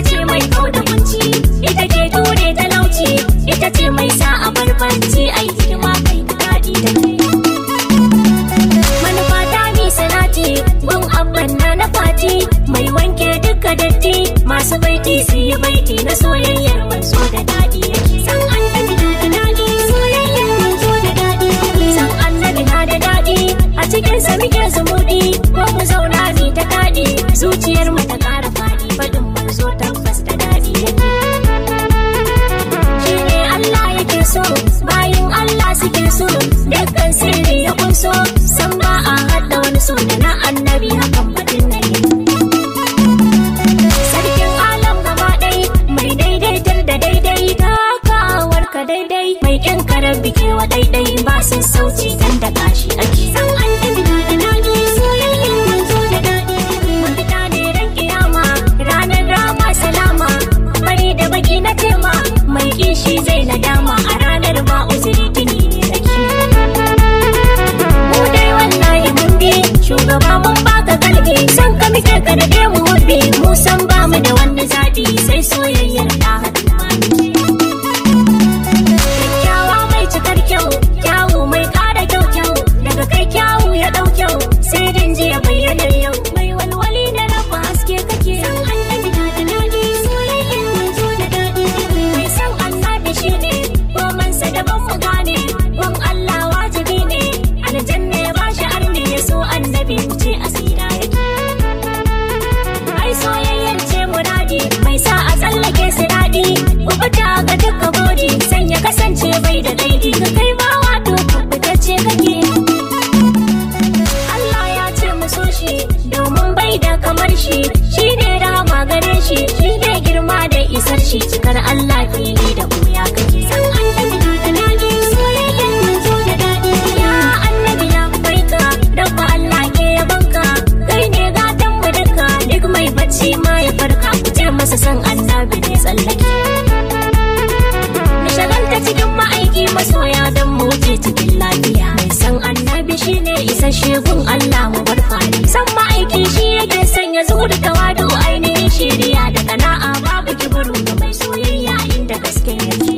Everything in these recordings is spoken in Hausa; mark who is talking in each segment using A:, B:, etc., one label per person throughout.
A: ce mai kauda kunci ita ke ture talauci ita ce mai sa a barbanci ai hidima kai daɗi da kai manufa ta ni salati gun abban na na fati mai wanke duka datti masu baiti su yi baiti na soyayyar manzo da daɗi san annabi na da daɗi soyayyar manzo da daɗi san annabi na da daɗi a cikin sa muke zumuɗi ko mu zauna ni ta daɗi zuciyar mu ta ƙara faɗi faɗin manzo tabbas da daɗi yake shi ne Allah yake so bayin Allah suke so dukkan sirri ya kunso san ba a haɗa wani so da na annabi hakan batun na yi sarkin alam gaba ɗai mai daidaitar da daidai takawar ka daidai mai ƙin karar bikewa daidai ba sun sauci dan da gashi ake san annabi na da daɗi soyayyen manzo da daɗi mafita ne ran kiyama ranar rama salama bari da baki na tema mai kishi zai nadama a ranar ba uzuri tuni ne nake mu dai wallahi mun bi shugaba mun baka kalbi san ka muke ka da mu hubbi mu san ba mu da wani zaɓi sai soyayyar ta haɗu kyakkyawa mai cikar kyau kyawu mai ƙara kyau kyau daga kai kyawu ya ɗau kyau sai din ya bayyana yau mai walwali na rafa haske kake san annabi na da daɗi soyayyar manzo da daɗi mai san annabi shine komansa daban mu gane wan Allah wajibi ne aljanna ya bashi arni ya so annabi mu ce asira yake ai soyayyar ce muradi mai sa a tsallake su daɗi kubuta ga duka bodi san ya kasance bai da daidi ka kai ma wato kubutacce kake Allah ya ce mu so shi domin bai da kamar shi shi ne rama gare shi shi ne girma da isar shi cikar Allah fili da wuya kake san annabi na da daɗi soyayyar manzo da daɗi ya annabi na baika rabba Allah ke yabanka kai ne gatan mu duka duk mai bacci ma ya farka ku ce masa san annabi ne tsallake mu shagalta cikin ma'aiki masoya don mu wuce cikin lafiya mai san annabi shine isasshe gun Allah mu bar fari san ma'aiki shi yake sanya zuwa tawadu ainihin shiriya da kana'a babu kibiru ga mai soyayya inda gaske yake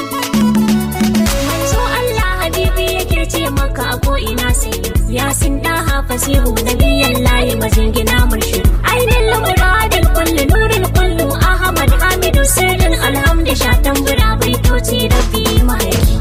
A: manzo Allah habibi yake ce maka a ko ina sai ya sin daha fasihu nabiyan layi majingina murshidu ainihin muradin kullu nurul kullu ahmad hamidu sirrin alhamdu shatan bura baitoci rabbi mahaifi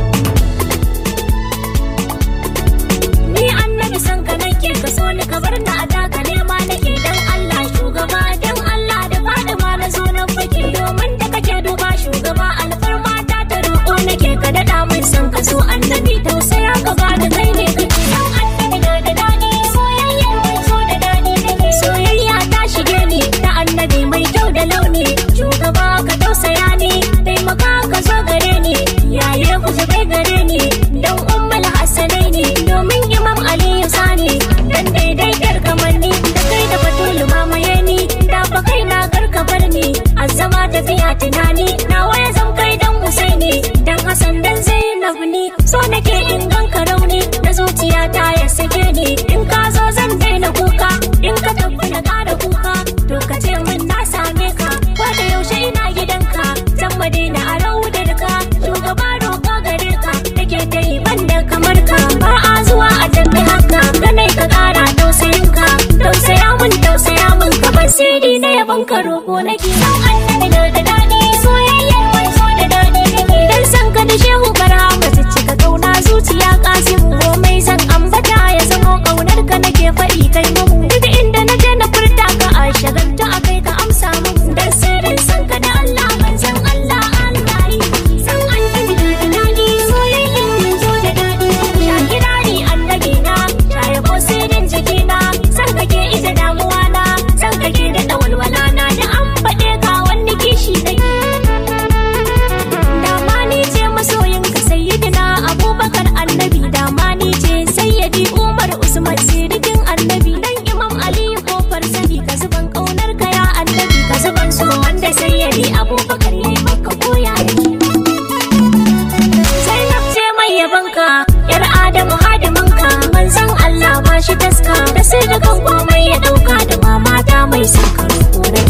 A: ni annabi san ka nake ka so ni ka bar ni a taka nema nake dan Allah shugaba dan Allah da fada ma na zo na fake domin da kake duba shugaba alfarma ta ta roƙo nake ka daɗa min san ka so annabi tausaya ka ba da kai ne kake san annabi na da daɗi soyayyar mai so da daɗi nake soyayya ta shige ni ta annabi mai kyau da launi shugaba ka tausaya ni taimaka ka zo gare ni yaye ku zubai gare ni dan ummul hasanai ne domin imam aliyu sani dan daidaitar kamanni da kai da batulu mamaye ni da fa kai na karka bar ni azama tafiya tunani na waya zan kai dan husaini dan hasan dan zainab ni so nake in ganka rauni na zuciya ta ya sake ni in ka zo zan daina kuka in ka tafi na kara kuka to ka ce min na same ka ko da yaushe ina gidanka zan madina a raudar ka shugaba roƙa gare ka nake ta yi banda kamar ka ba a zuwa a tafi haka ganai ka kara tausayin ka tausaya mun tausaya mun ka bar sirri na yaban ka roƙo nake san annabi na da daɗi soyayyar mai so da daɗi nake dan san ka da shehu barhama cika kauna zuciya kasimu komai zan ambata ya zamo kaunar ka nake faɗi kai mu duk inda na je na furta ka a shagalta a kai ka amsa mu dan sirrin san ka da Allah manzon Allah Allah yi san annabi na da daɗi soyayyar mai so da daɗi sha kirari annabi na sha yabo sirrin jikina san kake ita damuwa na san kake da ɗawalwala na da an faɗe ka wani kishi nake dama ni ce masoyin ka sayyidina abubakar annabi dama ni ce sayyidi umar usman sirikin annabi dan imam ali kofar sani ka zuban kaunar ka ya annabi ka zuban so wanda sayyidi abubakar ya maka koya yake zainab ce mai yabanka yar adamu hadiminka manzon allah ba shi taska da sirrikan komai ya dauka da mamata mai sakar